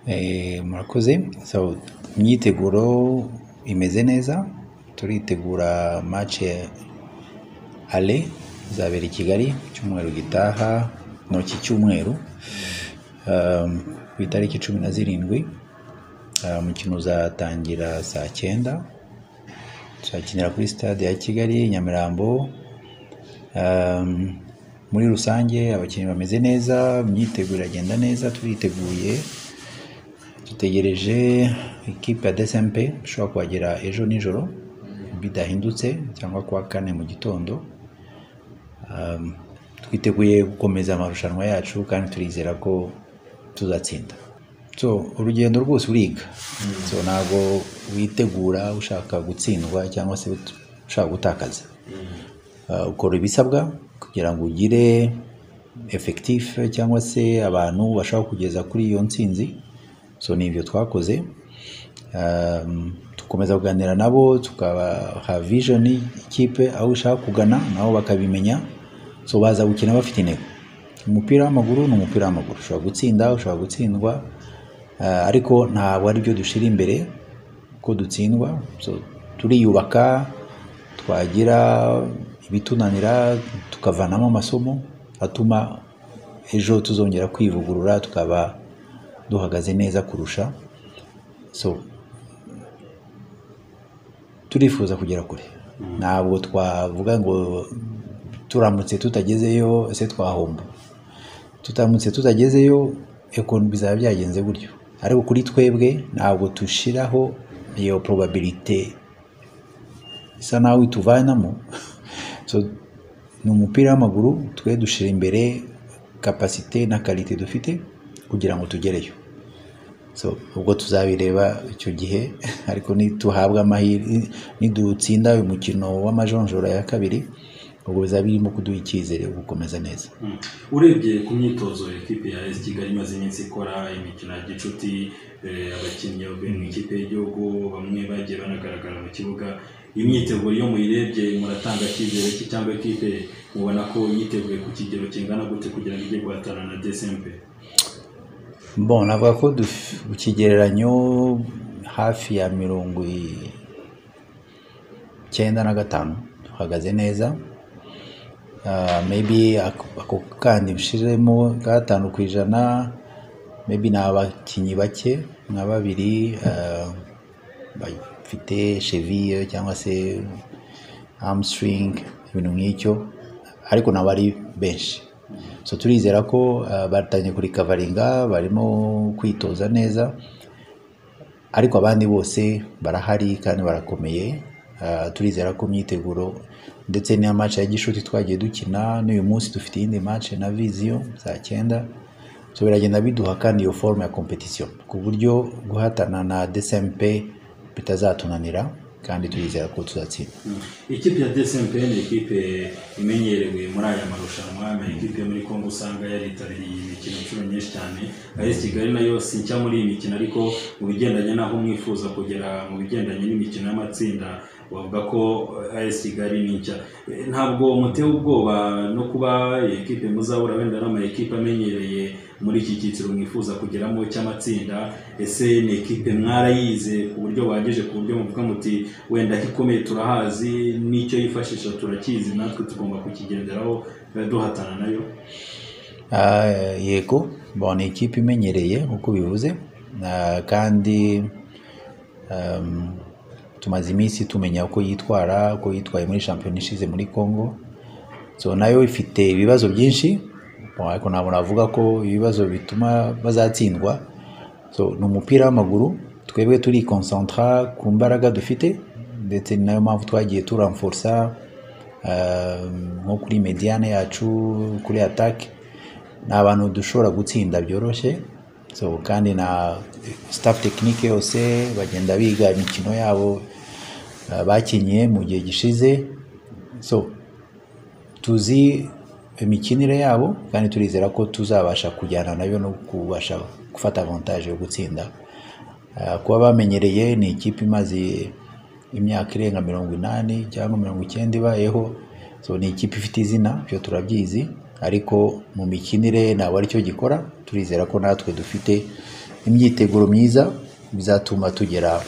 Eh, murakoze so imyiteguro imeze neza turitegura match ale izabera i Kigali icyumweru gitaha muri iki cyumweru um, ku itariki cumi na zirindwi Uh, umukino uzatangira saa cyenda tuzakinira kuri stade ya Kigali Nyamirambo Um, muri rusange abakinnyi bameze neza imyiteguro iragenda neza turiteguye dutegereje ikipe ya DSMP ishobora kuhagera ejo nijoro bidahindutse cyangwa kuwa kane mu gitondo Um, twiteguye gukomeza amarushanwa yacu kandi turizera ko tuzatsinda so urugendo rwose uriga so ntabwo witegura ushaka gutsindwa cyangwa se ushaka gutakaza Uh, ukora ibisabwa kugira ngo ugire efekitifu cyangwa se abantu bashaka kugeza kuri iyo ntsinzi so ni ibyo twakoze Um, dukomeza kuganira nabo tukabaha vision ikipe aho ishaka kugana nabo bakabimenya so baza gukina bafite intego umupira w'amaguru ni umupira w'amaguru ushobora gutsinda ushobora gutsindwa Uh, ariko ntabwo ari byo dushira imbere ko dutsindwa so turiyubaka twagira ibitunanira tukavanamo amasomo atuma ejo tuzongera kwivugurura tukaba duhagaze neza kurusha so turifuza kugera kure ntabwo twavuga ngo turamutse tutagezeyo ese twahomba tutamutse tutagezeyo eko bizaba byagenze gutyo ariko kuri twebwe ntabwo dushiraho iyo probabilite isa naho ituvanamo so ni umupira w'amaguru twe dushira imbere kapasite na karite dufite kugira ngo tugereyo so ubwo tuzabireba icyo gihe ariko nituhabwa amahirwe nidutsinda uyu mukino w'amajonjora ya kabiri ubwo bizaba birimo kuduha icyizere cyo gukomeza neza Mm. urebye ku myitozo ikipe ya esi kigali imaze iminsi ikora imikino ya gicuti eh, abakinnyi bavuye mu ikipe y'igihugu bamwe bagiye banagaragara mu kibuga imyiteguro iyo muyirebye muratanga icyizere ki cyangwa ikipe mubona ko yiteguye ku kigero kingana gute kugira ngo ijye guhatana na dcmp Bon, navuga ko duf- ku kigereranyo hafi ya mirongo i- icyenda na gatanu duhagaze neza Ah, maybe ako ako kandi ushiremo ka gatanu ku ijana maybe ni abakinnyi bake nka babiri ah, bafite cheville cyangwa se hamstring ibintu nk'icyo ariko nabo ari benshi so turizera ko ah, batangiye kuri kavaringa barimo kwitoza neza ariko abandi bose barahari kandi barakomeye Ah, turizera ko imyiteguro ndetse n'iya match ya gishuti twagiye dukina n'uyu munsi dufite iyindi match na viziyo saa cyenda so biragenda biduha kandi iyo forume ya kompetisiyo ku buryo guhatana na dcmp bitazatunanira kandi turizera ko tuzatsinda Mm. ikipe ya dcmp ni ikipe imenyerewe muri aya marushanwa ni ikipe muri congo usanga yaritabiriye imikino inshuro nyinshi cyane esi kigali nayo si nshya muri iyi mikino ariko mu bigendanye n'aho mwifuza kugera mu bigendanye n'imikino y'amatsinda bavuga ko as kigali ni nshya Eh, ntabwo mutewe ubwoba no kuba ekipe muzahura wenda n'amakipe amenyereye muri iki cyiciro mwifuza kugeramo cy'amatsinda ese ni ekipe mwarayize ku buryo buhagije ku buryo muvuga muti wenda ikomeye turahazi n'icyo yifashisha turakizi natwe tugomba kukigenderaho eh, duhatana nayo Ah, yego bon ni ikipe imenyereye nk'uko bivuze Ah, kandi um, tumaze iminsi tumenya uko yitwara uko yitwaye muri shampiyona ishize muri congo so nayo ifite ibibazo byinshi Bon, ariko ntabwo navuga ko ibibazo bituma bazatsindwa so ni umupira w'amaguru twebwe turikoncentara ku mbaraga dufite ndetse ni nayo mpamvu twagiye turamforsa ah, nko kuri mediane yacu kuri atake ni abantu dushobora gutsinda byoroshye so kandi na staff tekinike yose bagenda biga imikino yabo eh, bakinnye mu gihe gishize so tuzi imikinire yabo kandi turizera ko tuzabasha kujyana nayo no kubasha gufata avantage yo gutsinda Eh, kuba bamenyereye ni ikipe imaze imyaka irenga mirongo inani cyangwa mirongo icyenda ibayeho so ni ikipe ifite izina byo turabyizi ariko mu mikinire ntabwo aricyo gikora turizera ko natwe dufite imyiteguro myiza bizatuma tugera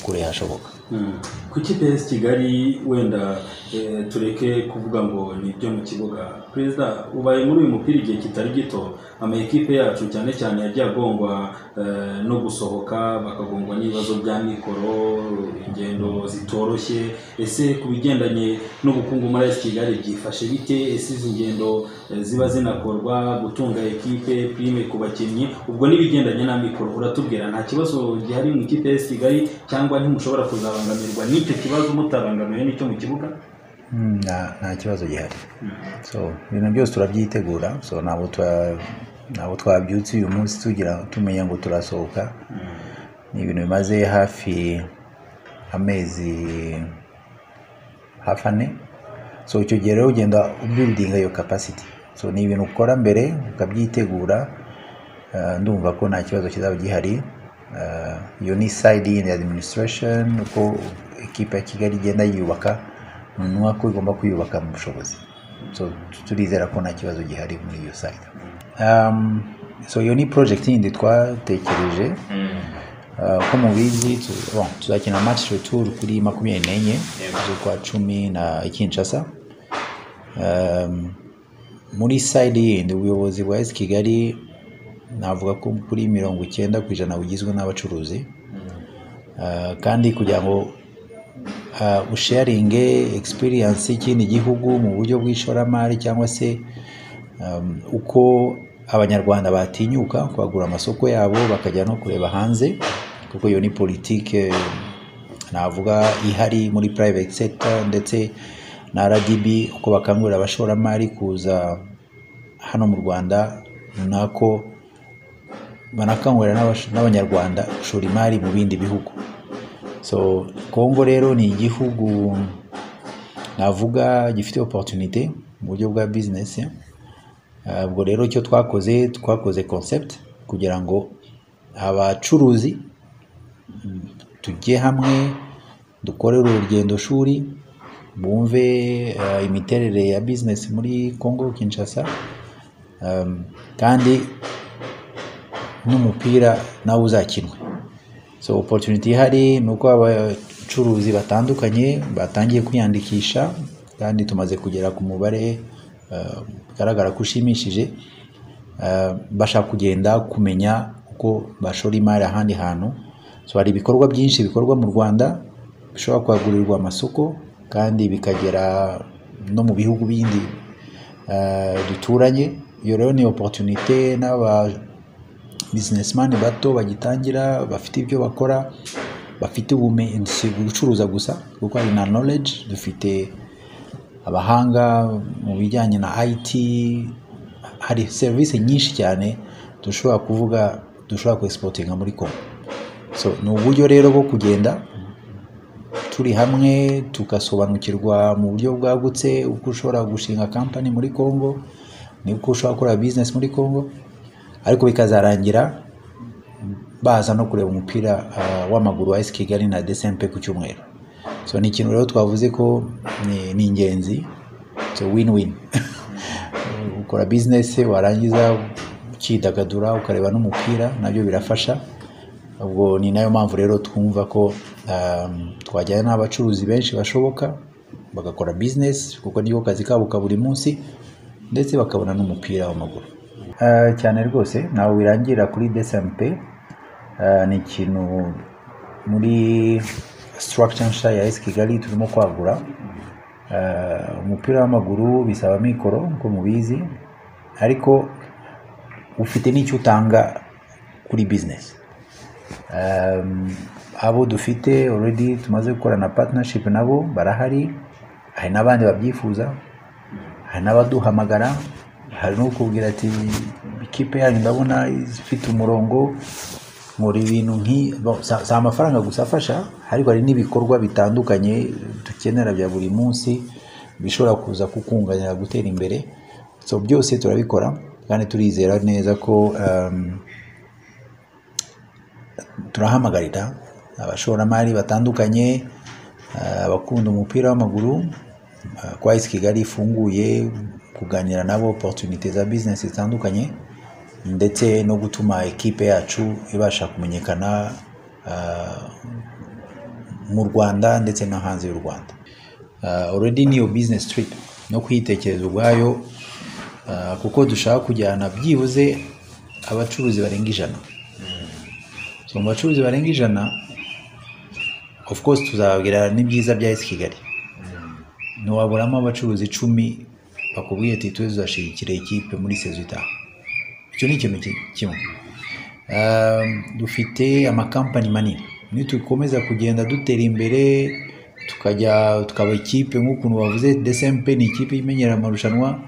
kure hashoboka Mm. ku ikipe y'A S Kigali wenda eh, tureke kuvuga ngo ni ibyo mu kibuga perezida ubaye muri uyu mupira igihe kitari gito ama ekipe yacu cyane cyane yagiye agongwa eh, no gusohoka bakagongwa n'ibibazo bya mikoro ingendo zitoroshye ese ku bigendanye n'ubukungu muri AS Kigali byifashe bite ese izi ngendo eh, ziba zinakorwa gutunga ekipe prime ku bakinnyi ubwo n'ibigendanye na mikoro uratubwira nta kibazo gihari mu ikipe y'AS Kigali cyangwa ntimushobora kuzabangamirwa n'icyo kibazo mutabangamiwe n'icyo mu kibuga Mm, nta nta kibazo gihari so ibintu byose turabyitegura so ntabwo twa- ntabwo twabyutse uyu munsi tugira tumenya ngo turasohoka ni ibintu bimaze hafi amezi hafi ane so icyo gihe rero ugenda ubuilding iyo capacity so ni ibintu ukora mbere ukabyitegura eh, ndumva ko nta kibazo kizaba gihari Eh, iyo ni side y'indi administration uko ekipa ya kigali igenda yiyubaka ni ko igomba kuyubaka mu bushobozi so turizera ko nta kibazo gihari muri iyo side Um, so iyo ni project yindi twatekereje Uh, uko mubizi tu- bon, tuzakina match retour kuri makumyabiri n'enye z'ukwa cumi na kinshasa um, muri side yindi ubuyobozi bwa esi kigali navuga ko kuri mirongo icyenda ku ijana bugizwe n'abacuruzi Uh, kandi kugira ngo uh, usharinge experience y'ikindi gihugu mu buryo bw'ishoramari cyangwa se um, uko abanyarwanda batinyuka kwagura amasoko yabo bakajya no kureba hanze kuko iyo ni politike eh, navuga ihari muri private sector ndetse na RDB uko bakangurira abashoramari kuza hano mu Rwanda ni nako banakangurira n'abash- n'abanyarwanda gushora imari mu bindi bihugu so kongo rero ni igihugu navuga gifite opportunité mu buryo bwa business Eh, ubwo rero icyo twakoze twakoze concept kugira ngo abacuruzi mm, tujye hamwe dukorere urugendo shuri bumve eh, imiterere ya business muri congo kinshasa Em, kandi n'umupira nawe uzakinwe so opportunity ihari ni uko abacuruzi batandukanye batangiye kwiyandikisha kandi tumaze kugera ku mubare eh, bigaragara ko ushimishije Eh, bashaka kugenda kumenya uko bashora imari ahandi hantu so hari ibikorwa byinshi bikorwa mu rwanda bishobora kwagurirwa amasoko kandi bikagera no mu bihugu bindi eh, duturanye iyo rero ni opportunité n'aba businessman bato bagitangira bafite ibyo bakora bafite ubumenyi si gucuruza gusa kuko hari na knowledge dufite abahanga mu bijyanye na IT hari serivisi nyinshi cyane dushobora kuvuga dushobora kuexportinga muri Congo so ni uburyo rero bwo kugenda turi hamwe tugasobanukirwa mu buryo bwagutse uko ushobora gushinga kampani muri Congo niko ushobora gukora business muri Congo ariko bikazarangira baza no kureba umupira ah, w'amaguru wa AS Kigali na DSMP ku cyumweru so ni ikintu rero twavuze ko ni- ni ingenzi so win win ukora business warangiza ukidagadura ukareba n'umupira nabyo birafasha ubwo ni nayo mpamvu rero twumva ko um, twajyana n'abacuruzi benshi bashoboka bagakora business kuko niko kazi kabo ka buri munsi ndetse bakabona n'umupira w'amaguru Eh, cyane rwose ntawe wirangira kuri DSMP Eh, ni ikintu muri structure nshya ya AS Kigali turimo kwagura Eh, umupira w'amaguru bisaba mikoro nk'uko mubizi ariko ufite n'icyo utanga kuri business Um, abo dufite already tumaze gukorana partnership nabo barahari hari n'abandi babyifuza hari n'abaduhamagara hari no kubwira ati ikipe yanyu ndabona ifite umurongo nkora ibintu nk'i bo, si- si amafaranga gusa afasha ariko hari n'ibikorwa bitandukanye dukenera bya buri munsi bishobora kuza kukunganira gutera imbere so byose turabikora kandi turizera neza ko um, turahamagarira abashoramari batandukanye eh, abakunda umupira w'amaguru eh, ko AS Kigali ifunguye kuganira nabo opportunité za business zitandukanye ndetse no gutuma ikipe yacu ibasha kumenyekana ah, mu rwanda ndetse no hanze y'u rwanda Ah, already ni iyo business trip no kuyitekereza ubwayo ah, kuko dushaka kujyana byibuze abacuruzi barenga ijana so mu bacuruzi barenga ijana of course tuzababwira n'ibyiza bya esi kigali ntiwaburamo abacuruzi icumi bakubwiye ati tuze tuzashyigikira ikipe muri sezo itaha icyo ni ikintu ki- kimwe Um, dufite amakampani manini nitukomeza kugenda dutera imbere tukajya tukaba ikipe nk'ukuntu bavuze dcmp ni ikipe imenyera amarushanwa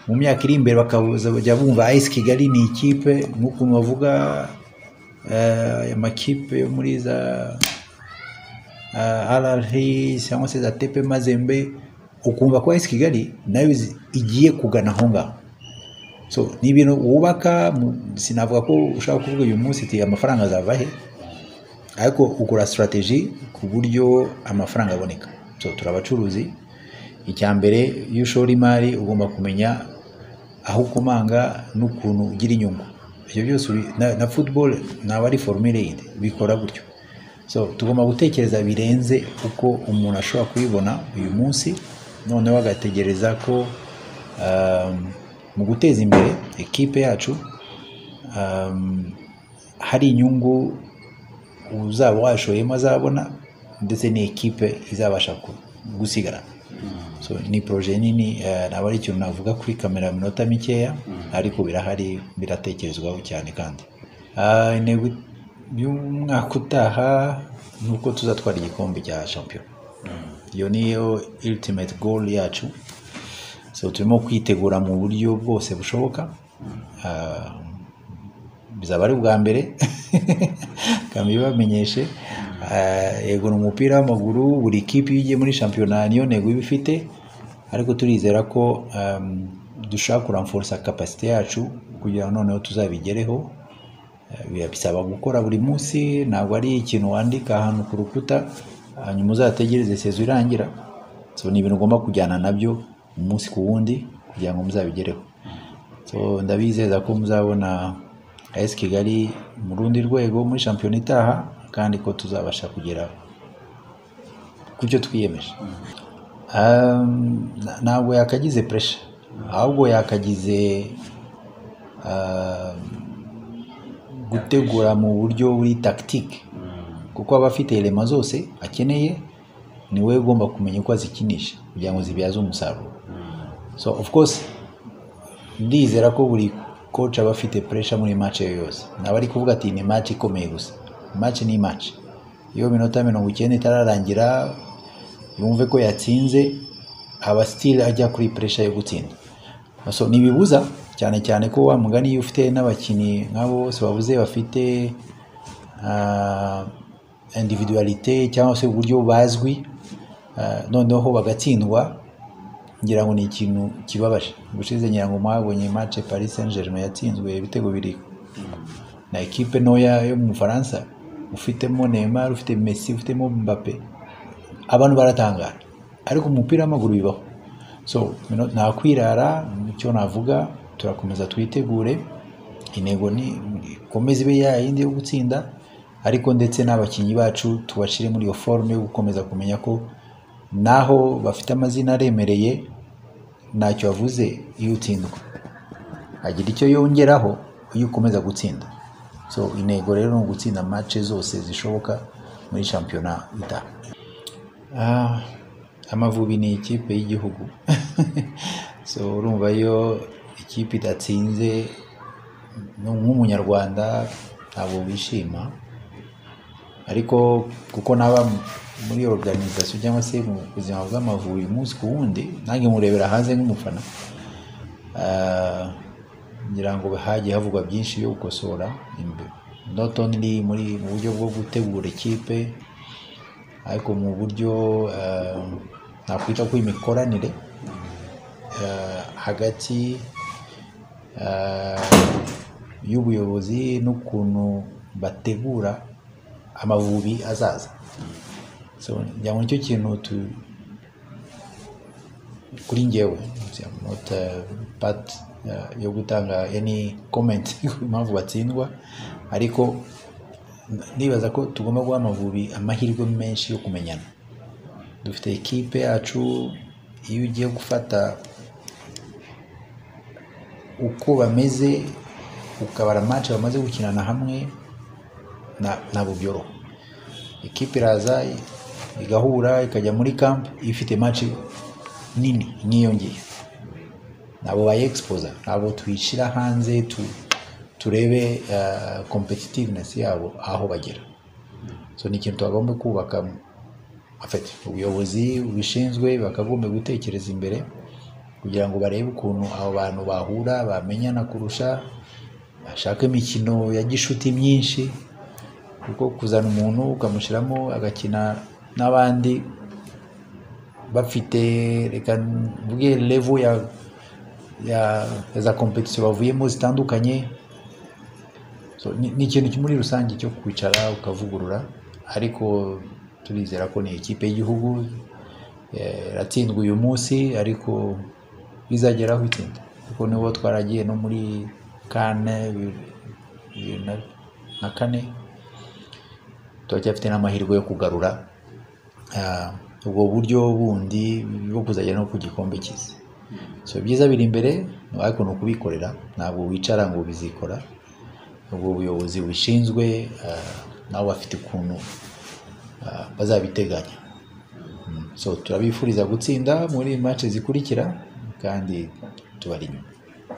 mu myaka iri imbere bakaza bajya bumva ice kigali ni ikipe nk'ukuntu bavuga eh, amakipe yo muri za uh, RRH cyangwa se za TP Mazembe ukumva ko AS Kigali nayo izi- igiye kugana aho ngaho so ni ibintu wubaka mu- sinavuga ko ushaka kuvuga uyu munsi ati amafaranga azava he ariko ugura strategy ku buryo amafaranga aboneka so turi abacuruzi icya mbere iyo ushora imari ugomba kumenya aho ukomanga n'ukuntu ugira inyungu ibyo byose uri- na, na football ntabwo ari formule yindi bikora gutyo so tugomba gutekereza birenze uko umuntu ashobora kubibona uyu munsi noneho agategereza ko um, mu guteza imbere ekipe yacu um, hari inyungu uzaba washoyemo azabona ndetse n'ikipe izabasha ku- gusigarana so ni poroje nini eh, ntabwo ari ikintu navuga kuri kamera ya minota mikeya ariko birahari biratekerezwaho cyane kandi Ah, intego y'umwaka utaha ni uko tuzatwara igikombe cya shampiyona iyo niyo ultimate goal yacu so turimo kwitegura mu buryo bwose bushoboka Ah, bizaba ari ubwa mbere kambi bamenyeshe yego ni umupira w'amaguru buri kipe iyo igiye muri shampiyona niyo ntego iba ifite ariko turizera ko um, dushobora kuramforsa kapasite yacu kugira ngo noneho tuzabigereho Eh, birabisaba gukora buri munsi ntabwo ari ikintu wandika ahantu ku rukuta hanyuma uzategereze sezo irangira so ni ibintu ugomba kujyana nabyo umunsi ku wundi kugira ngo muzabigereho so ndabizeza ko muzabona AS Kigali mu rundi rwego muri shampiyona itaha kandi ko tuzabasha kugera ku byo twiyemeje Um, na- ntabwo yakagize puresha ahubwo yakagize um, gutegura mu buryo buri tactique kuko aba afite elema zose akeneye ni we ugomba kumenya uko azikinisha kugira ngo zibyaze umusaruro so of course ndizera ko buri coach aba afite pressure muri match ye yose naba ari kuvuga ati ni match ikomeye gusa match ni match iyo minota mirongo icyenda itararangira yumve ko yatsinze aba still ajya kuri pressure yo gutsinda so ntibibuza cyane cyane ko wa mugani iyo ufite n'abakinnyi nk'abo bose babuze bafite ah, individualite cyangwa se uburyo bazwi ah, noneho bagatsindwa ngira ngo ni ikintu kibabaje ubushize ngira ngo mwabonye match Paris Saint Germain yatsinzwe ibitego biri na ekipe ntoya yo mu Bufaransa ufitemo Neymar ufite Messi ufitemo Mbappe abantu baratangara ariko mu mupira w'amaguru bibaho so mino- nta kwirara icyo navuga turakomeza twitegure intego ni ikomeze ibe yayindi yo gutsinda ariko ndetse n'abakinnyi bacu tubashyire muri iyo forume yo gukomeza kumenya ko naho bafite amazina aremereye ntacyo bavuze iyo utsindwa agira icyo yongeraho iyo ukomeza gutsinda so intego rero ni ugutsinda match zose zishoboka muri shampiyona itaha Ah, amavubi ni ikipe y'igihugu so urumva iyo ikipe idatsinze nu- nk'umunyarwanda ntabwo wishima ariko kuko naba muri organization cyangwa se mu buzima bw'amavubi umunsi ku wundi nange murebera hanze nk'umufana Ah, ngira ngo hagiye havugwa byinshi byo gukosora imbe- not only muri mu buryo bwo gutegura ikipe ariko mu buryo ah, nakwita ko imikoranire ah, hagati ah, y'ubuyobozi n'ukuntu bategura amavubi azaza so ngira ngo nicyo kintu tu- kuri ngewe not uh, part ya- yo gutanga any comment ku mpamvu batsindwa ariko ndibaza ko tugomba guha amavubi amahirwe menshi yo kumenyana dufite ekipe yacu iyo ugiye gufata uko bameze ukabara match bamaze gukinana hamwe na- ntabwo byoroha ekipe iraza igahura ikajya muri camp ifite match nini nkiyongeye ntabwo bayexposa ntabwo tuyishyira hanze tu- turebe eh, competitiveness yabo aho bagera so ni ikintu twagomba kubaka afite ubuyobozi bubishinzwe bakagomba gutekereza imbere kugira ngo barebe ukuntu abo bantu bahura bamenyana kurusha bashake imikino ya gishuti myinshi kuko kuzana umuntu ukamushyiramo agakina n'abandi bafite reka mvuge level ya ya za competition bavuyemo zitandukanye so, ni- ni ikintu muri rusange cyo kwicara ukavugurura ariko turizera ko ni ikipe y'igihugu eh, iratsindwa uyu munsi ariko bizagera aho itsinda kuko nibo twaragiye no muri kane bibiri- bibiri na- na kane turacyafite n'amahirwe yo kugarura ah, ubwo buryo bundi bwo kuzajya no ku gikombe cy'isi so ibyiza biri imbere ni ukuntu kubikorera ntabwo wicara ngo bizikora ubwo buyobozi bushinzwe ah, nabo bafite ukuntu ah, bazabiteganya Mm. so turabifuriza gutsinda muri match zikurikira kandi tubari inyuma